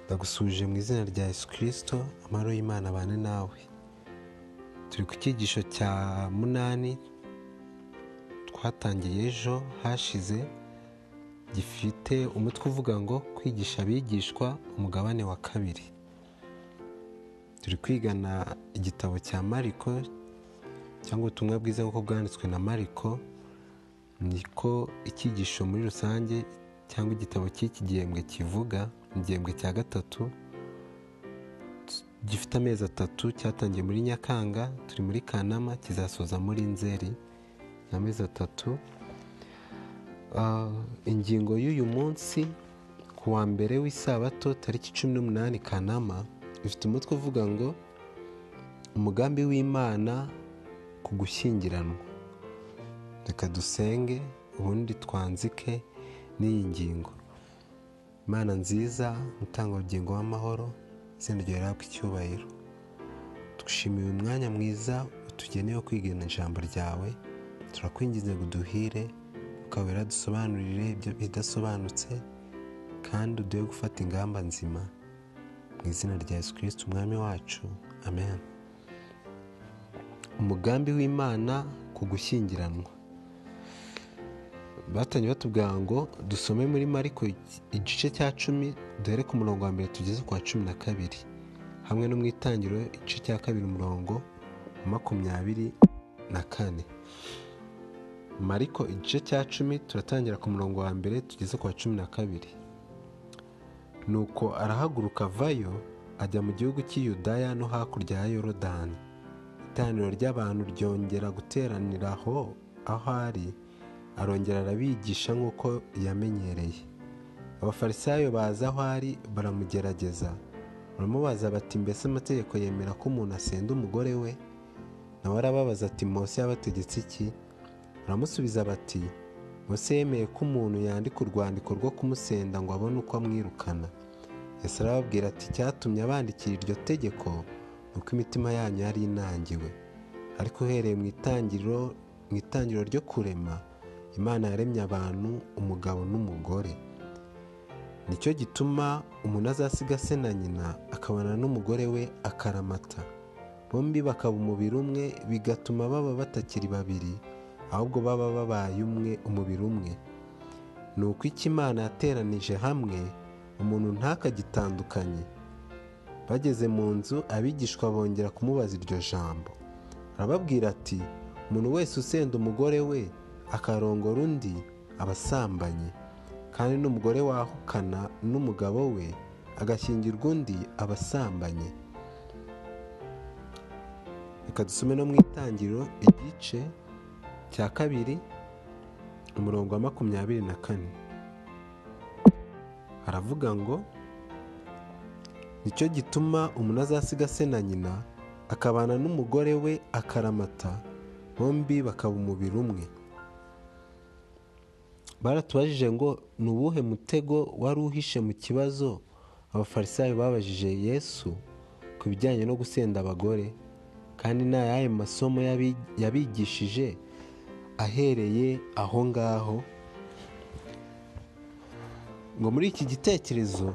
ndagusuhuje mu izina rya yesu kirisito amahoro y'imana abane nawe turi ku cyigisho cya munani twatangiye ejo hashize gifite umutwe uvuga ngo kwigisha abigishwa umugabane wa kabiri turi kwigana igitabo cya mariko cyangwa ubutumwa bwiza nk'uko bwanditswe na mariko niko icyigisho muri rusange cyangwa igitabo cy'iki gihembwe kivuga igihembwe cya gatatu gifite amezi atatu cyatangiye muri nyakanga turi muri kanama kizasoza muri nzeri amezi atatu ingingo y'uyu munsi ku wa mbere w'isabato tariki cumi n'umunani kanama ifite umutwe uvuga ngo umugambi w'imana ku gushyingiranwa reka dusenge ubundi twanzike n'iyi ngingo imana nziza utanga ubugingo w'amahoro izina ryawe icyubahiro twishimiye uyu mwanya mwiza utugenewe kwigana ijambo ryawe turakwinginze ngo uduhire ukabera dusobanurire ibyo bidasobanutse kandi uduhe gufata ingamba nzima mu izina rya yesu kirisiti umwami wacu amen umugambi w'imana ku gushyingiranwa batangiye batubwira ngo dusome muri mariko igice cya cumi duhere ku murongo wa mbere tugeze ku wa cumi na kabiri hamwe no mu itangiriro igice cya kabiri umurongo wa makumyabiri na kane mariko igice cya cumi turatangira ku murongo wa mbere tugeze ku wa cumi na kabiri nuko arahaguruka avayo ajya mu gihugu cy'iyudaya no hakurya ya yorodani iteraniro ry'abantu ryongera guteranira aho aho ari arongera arabigisha nk'uko yamenyereye abafarisayo baza aho ari baramugerageza baramubaza bati mbese amategeko yemera ko umuntu asenda umugore we nawe arababaza ati mose yabategetse iki baramusubiza bati mose yemeye ko umuntu yandika urwandiko rwo kumusenda ngo abone uko amwirukana Yesu arababwira ati cyatumye abandikira iryo tegeko ni uko imitima yanyu yari inangiwe ariko uhereye mu itangiriro mu itangiriro ryo kurema imana yaremye abantu umugabo n'umugore nicyo gituma umuntu azasiga se na nyina akabana n'umugore we akaramata bombi bakaba umubiri umwe bigatuma baba batakiri babiri ahubwo baba babaye umwe umubiri umwe ni uko icyo imana yateranije hamwe umuntu ntakagitandukanye bageze mu nzu abigishwa bongera kumubaza iryo jambo arababwira ati umuntu wese usenda umugore we akarongora undi aba asambanye kandi n'umugore wahukana n'umugabo we agashyingirwa undi aba asambanye reka dusome no mu itangiriro igice cya kabiri umurongo wa makumyabiri na kane haravuga ngo nicyo gituma umuntu azasiga se na nyina akabana n'umugore we akaramata bombi bakaba umubiri umwe baratubajije ngo ni uwuhe mutego wari uhishe mu kibazo abafarisayo babajije yesu ku bijyanye no gusenda abagore kandi ni ayahe masomo yabigishije ahereye aho ngaho ngo muri iki gitekerezo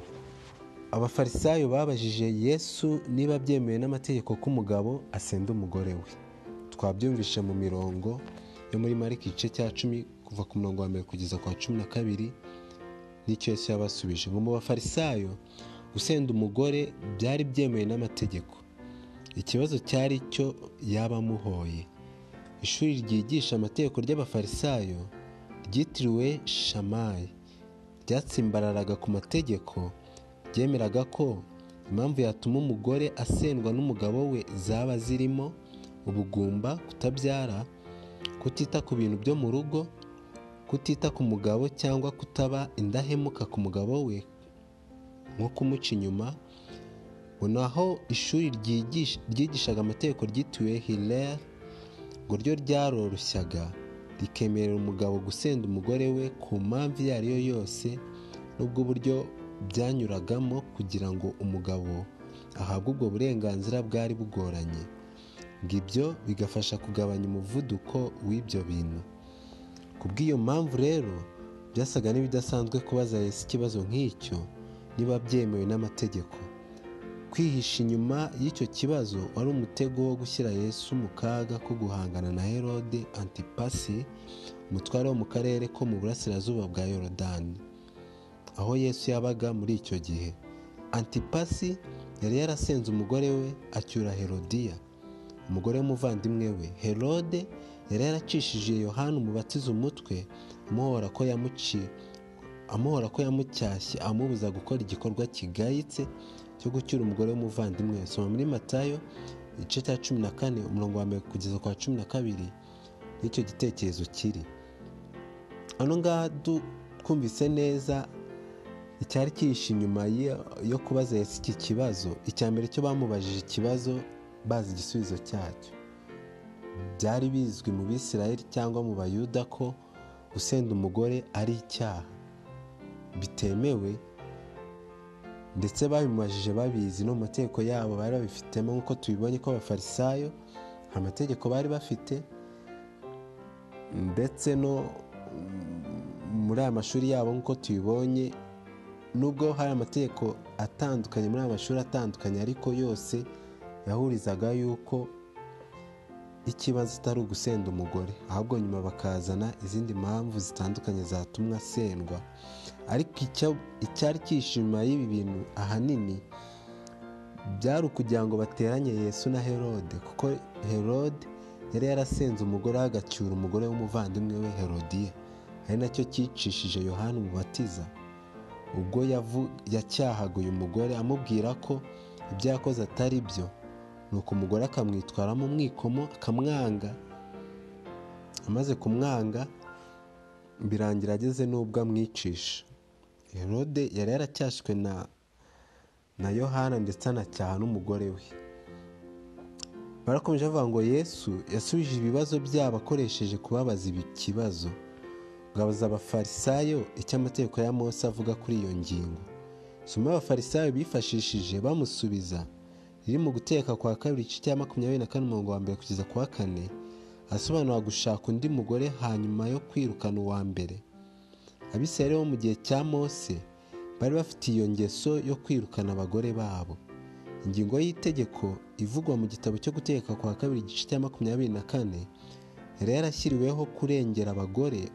abafarisayo babajije yesu niba byemewe n'amategeko ko umugabo asenda umugore we twabyumvishe mu mirongo yo muri marike igice cya cumi kuva ku murongo wa mbere kugeza ku wa cumi na kabiri n'icyo yose yabasubije ngo mu bafarisayo usenda umugore byari byemewe n'amategeko ikibazo cyari cyo yaba amuhoye ishuri ryigisha amategeko ry'abafarisayo ryitiriwe shamayi ryatsimbararaga ku mategeko ryemeraga ko impamvu yatuma umugore asendwa n'umugabo we zaba zirimo ubugumba kutabyara kutita ku bintu byo mu rugo kutita ku mugabo cyangwa kutaba indahemuka ku mugabo we nko kumuca inyuma ngo naho ishuri ryigishaga amategeko ryitiriwe hilere ngo ryo ryaroroshyaga rikemerera umugabo gusenda umugore we ku mpamvu iyo ari yo yose n'ubwo uburyo byanyuragamo kugira ngo umugabo ahabwe ubwo burenganzira bwari bugoranye ngo ibyo bigafasha kugabanya umuvuduko w'ibyo bintu ku bw'iyo mpamvu rero byasaga n'ibidasanzwe kubaza yesu ikibazo nk'icyo niba byemewe n'amategeko kwihisha inyuma y'icyo kibazo wari umutego wo gushyira Yesu mu kaga ko guhangana na herode antipasi umutware wo mu karere ko mu burasirazuba bwa yorodani aho yesu yabaga muri icyo gihe antipasi yari yarasenze umugore we acyura herodiya umugore w'umuvandimwe we herode yari yaracishije yohani umubatiza umutwe amuhora ko yamuciye amuhora ko yamucyashye amubuza gukora igikorwa kigayitse cyo gucyura umugore w'umuvandimwe we soma muri matayo igice cya cumi na kane umurongo wa mbere kugeza kwa cumi na kabiri n'icyo gitekerezo kiri hano ngaha twumvise neza icyari kihishe inyuma yo kubaza Yesu iki kibazo icya mbere cyo bamubajije ikibazo bazi igisubizo cyacyo byari bizwi mu bisirayeli cyangwa mu bayuda ko gusenda umugore ari icyaha bitemewe ndetse babimubajije babizi no mu mategeko yabo bari babifitemo nk'uko tubibonye ko abafarisayo nta mategeko bari bafite ndetse no muri aya mashuri yabo nk'uko tubibonye nubwo hari amategeko atandukanye muri aya mashuri atandukanye ariko yose yahurizaga yuko ikibazo atari ugusenda umugore ahubwo nyuma bakazana izindi mpamvu zitandukanye zatumwa asendwa ariko icyari cyishima y'ibi bintu ahanini byari ukugira ngo bateranye Yesu na herode kuko herode yari yarasenze umugore agacyura umugore w'umuvandimwe we herodiya ari nacyo cyicishije yohani umubatiza ubwo yacyahaga uyu mugore amubwira ko ibyo yakoze atari byo nuko umugore akamwitwaramo umwikomo akamwanga amaze kumwanga birangira ageze n'ubwo amwicisha herode yari yaracyashywe na na yohana ndetse anacyaha n'umugore we barakomeje bavuga ngo yesu yasubije ibibazo byabo akoresheje kubabaza ibi kibazo ngabaza abafarisayo icyo amategeko ya mose avuga kuri iyo ngingo soma abafarisayo bifashishije bamusubiza riri mu guteka kwa kabiri igice cya makumyabiri na kane umurongo wa mbere kugeza ku wa kane asobanura gushaka undi mugore hanyuma yo kwirukana uwa mbere abisirayeli bo mu gihe cya mose bari bafite iyo ngeso yo kwirukana abagore babo ingingo y'itegeko ivugwa mu gitabo cyo guteka kwa kabiri igice cya makumyabiri na kane yari yarashyiriweho kurengera abagore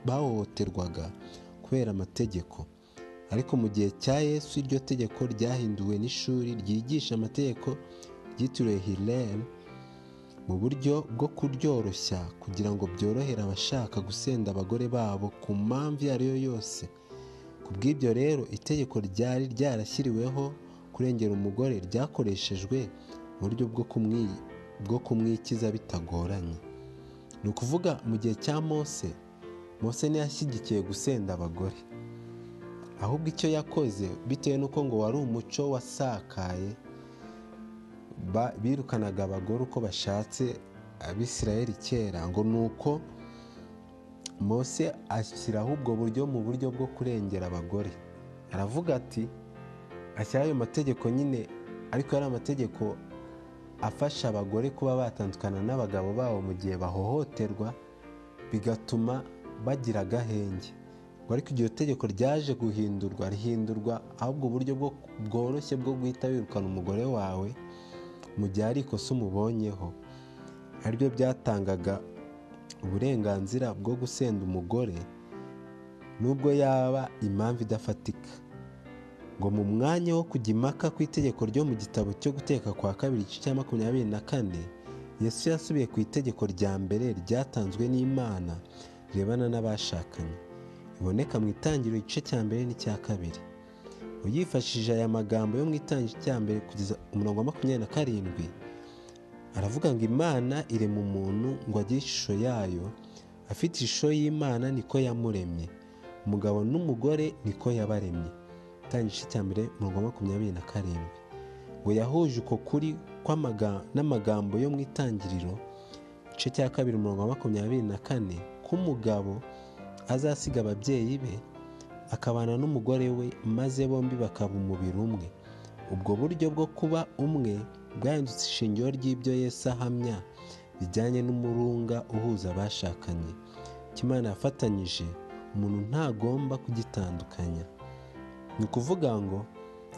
bahohoterwaga kubera amategeko ariko mu gihe cya yesu iryo tegeko ryahinduwe n'ishuri ryigisha amategeko ryitiriwe hilel mu buryo bwo kuryoroshya kugira ngo byorohere abashaka gusenda abagore babo ku mpamvu iyo ari yo yose ku bw'ibyo rero itegeko ryari ryarashyiriweho kurengera umugore ryakoreshejwe mu buryo bwo kumwikiza bitagoranye ni ukuvuga mu gihe cya mose mose ntiyashyigikiye gusenda abagore ahubwo icyo yakoze bitewe n'uko ngo wari umuco wasakaye birukanaga abagore uko bashatse abisirayeli kera ngo ni uko mose ashyiraho ubwo buryo mu buryo bwo kurengera abagore aravuga ati ashyiraho ayo mategeko nyine ariko yari amategeko afasha abagore kuba batandukana n'abagabo babo mu gihe bahohoterwa bigatuma bagira agahenge ariko iryo tegeko ryaje guhindurwa rihindurwa ahubwo uburyo bworoshye bwo guhita wirukana umugore wawe mu gihe ari ikosa umubonyeho ariryo byatangaga uburenganzira bwo gusenda umugore nubwo yaba impamvu idafatika ngo mu mwanya wo kujya impaka ku itegeko ryo mu gitabo cyo guteka kwa kabiri igice cya makumyabiri na kane yesu yasubiye ku itegeko rya mbere ryatanzwe n'imana rirebana n'abashakanye iboneka mu itangiro igice cya mbere n'icya kabiri uyifashishije aya magambo yo mu itangiro cya mbere kugeza umurongo wa makumyabiri na karindwi aravuga ngo imana irema umuntu ngo agire ishusho yayo afite ishusho y'imana niko yamuremye umugabo n'umugore niko yabaremye itangiro igice cya mbere umurongo wa makumyabiri na karindwi ngo yahuje uko kuri n'amagambo yo mu itangiriro igice cya kabiri umurongo wa makumyabiri na kane k'umugabo azasiga ababyeyi be akabana n'umugore we maze bombi bakaba umubiri umwe ubwo buryo bwo kuba umwe bwahindutse ishingiro ry'ibyo Yesu ahamya bijyanye n'umurunga uhuza abashakanye Imana yafatanyije umuntu ntagomba kugitandukanya ni ukuvuga ngo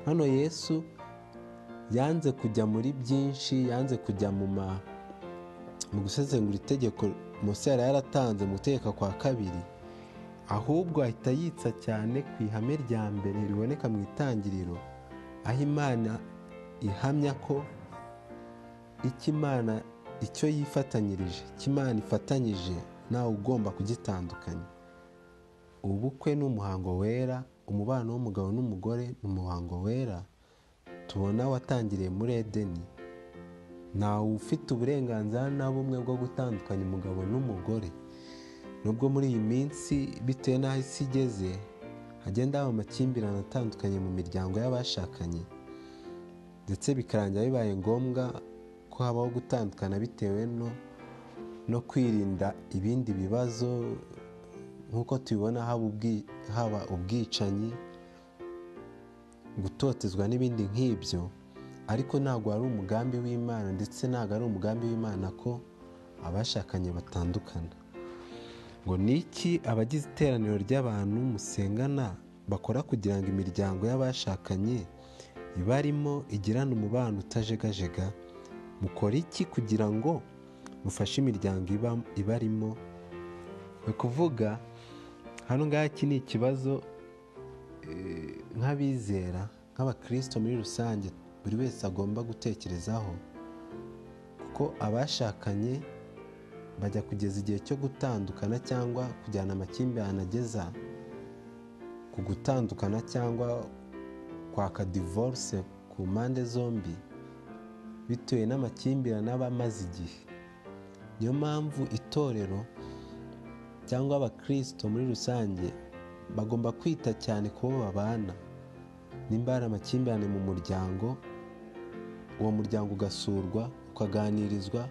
hano yesu yanze kujya muri byinshi yanze kujya mu ma mu gusesengura itegeko munsi yari yaratanze mu gutegeka kwa kabiri ahubwo ahita yitsa cyane ku ihame rya mbere riboneka mu itangiriro aho imana ihamya ko icyo imana icyo yifatanyirije icyo imana ifatanyije nawe ugomba kugitandukanya ubukwe ni umuhango wera umubano w'umugabo n'umugore ni umuhango wera tubona watangiriye muri edeni ntawe ufite uburenganzira na bumwe bwo gutandukanya umugabo n'umugore nubwo muri iyi minsi bitewe n'aho isi igeze hagenda haba amakimbirane atandukanye mu miryango y'abashakanye ndetse bikarangira bibaye ngombwa ko habaho gutandukana bitewe no no kwirinda ibindi bibazo nk'uko tubibona haba ubwicanyi gutotezwa n'ibindi nk'ibyo ariko ntabwo ari umugambi w'imana ndetse ntabwo ari umugambi w'imana ko abashakanye batandukana ngo ni iki abagize iteraniro ry'abantu musengana bakora kugira ngo imiryango y'abashakanye ibarimo igirane umubano utajegajega mukora iki kugira ngo mufashe imiryango ibarimo ni ukuvuga hano ngaha iki ni ikibazo nk'abizera nk'abakirisito muri rusange buri wese agomba gutekerezaho kuko abashakanye bajya kugeza igihe cyo gutandukana cyangwa kujyana amakimbirane ageza ku gutandukana cyangwa kwaka divorce ku mpande zombi bitewe n'amakimbirane aba amaze igihe niyo mpamvu itorero cyangwa abakirisito muri rusange bagomba kwita cyane ku bo babana nimba hari amakimbirane mu muryango uwo muryango ugasurwa ukaganirizwa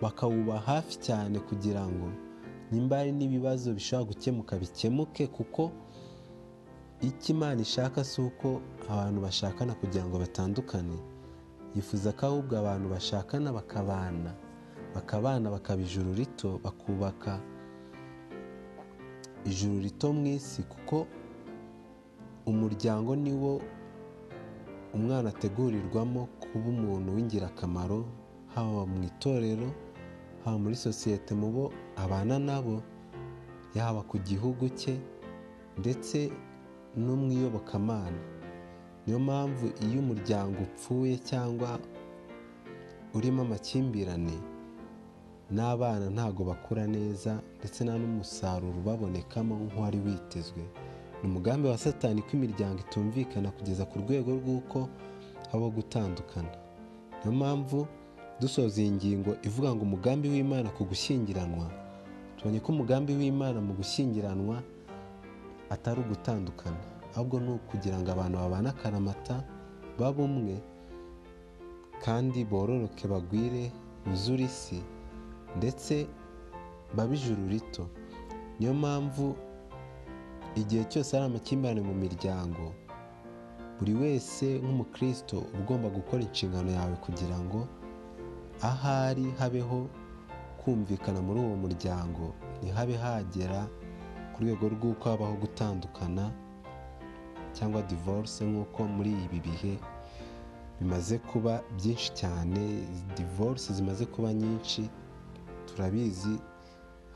bakawuba hafi cyane kugira ngo nimba hari n'ibibazo bishobora gukemuka bikemuke kuko icyo imana ishaka si uko abantu bashakana kugira ngo batandukane yifuza ko ahubwo abantu bashakana bakabana bakabana bakaba ijuru rito bakubaka ijuru rito mu isi kuko umuryango niwo umwana ategurirwamo kuba umuntu w'ingirakamaro haba mu itorero haba muri sosiyete mu bo abana nabo yaba ku gihugu cye ndetse no mu iyobokamana niyo mpamvu iyo umuryango upfuye cyangwa urimo amakimbirane n'abana ntago bakura neza ndetse nta n'umusaruro ubabonekamo nk'uwari witezwe ni umugambi wa satani ko imiryango itumvikana kugeza ku rwego rw'uko habaho gutandukana niyo mpamvu dusoza iyi ngingo ivuga ngo umugambi w'imana ku gushyingiranwa tubonye ko umugambi w'imana mu gushyingiranwa atari ugutandukana ahubwo ni ukugira ngo abantu babane akaramata babe umwe kandi bororoke bagwire buzure isi ndetse babe ijuru rito niyo mpamvu igihe cyose hari amakimbirane mu miryango buri wese nk'umukristo uba ugomba gukora inshingano yawe kugira ngo ahari habeho kumvikana muri uwo muryango ntihabe hagera ku rwego rw'uko habaho gutandukana cyangwa divorce nk'uko muri ibi bihe bimaze kuba byinshi cyane divorce zimaze kuba nyinshi turabizi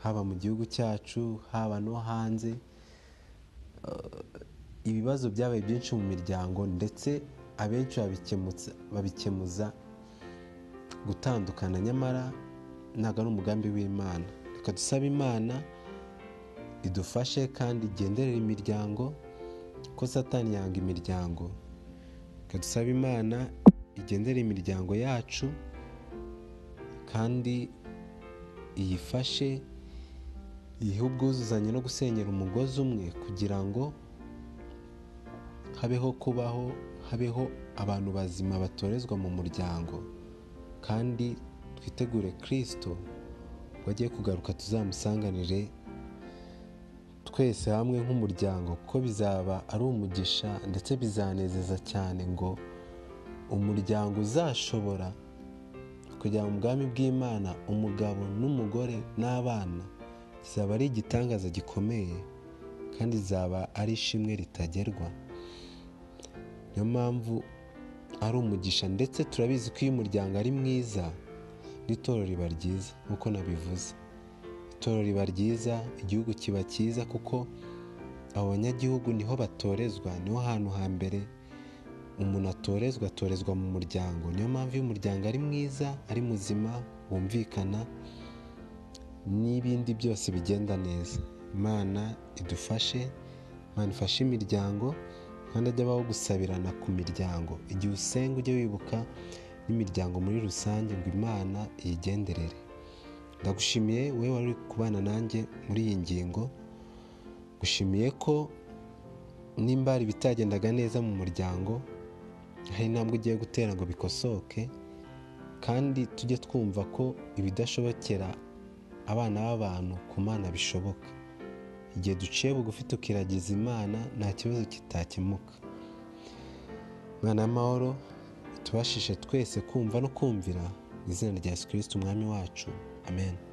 haba mu gihugu cyacu haba no hanze ibibazo byabaye byinshi mu miryango ndetse abenshi babikemuza gutandukana nyamara ntabwo ari umugambi w'imana reka dusaba imana idufashe kandi igenderera imiryango ko satani yanga imiryango reka dusaba imana igendere imiryango yacu kandi iyifashe yihe ubwuzuzanye no gusenyera umugozi umwe kugira ngo habeho kubaho habeho abantu bazima batorezwa mu muryango kandi twitegure kirisito ubwo agiye kugaruka tuzamusanganire twese hamwe nk'umuryango kuko bizaba ari umugisha ndetse bizanezeza cyane ngo umuryango uzashobora kugira mu bwami bw'imana umugabo n'umugore n'abana kizaba ari igitangaza gikomeye kandi zaba ari ishimwe ritagerwa niyo mpamvu ari umugisha ndetse turabizi ko iyo umuryango ari mwiza n'itorero riba ryiza nk'uko nabivuze itorero riba ryiza igihugu kiba cyiza kuko abo banyagihugu niho batorezwa niho hantu hambere umuntu atorezwa atorezwa mu muryango niyo mpamvu iyo umuryango ari mwiza ari muzima wumvikana n'ibindi byose bigenda neza imana idufashe imana ifashe imiryango kandi ajya abaho gusabirana ku miryango igihe usenga ujye wibuka n'imiryango muri rusange ngo imana iyigenderere ndagushimiye wowe wari uri kubana nanjye muri iyi ngingo gushimiye ko nimba hari ibitagendaga neza mu muryango hari intambwe ugiye gutera ngo bikosoke kandi tujye twumva ko ibidashobokera abana b'abantu ku mana bishoboka igihe duciye bugufi tukiragiza imana nta kibazo kitakemuka mwana w'amahoro tubashishe twese kumva no kumvira mu izina rya yesu kirisiti umwami wacu amen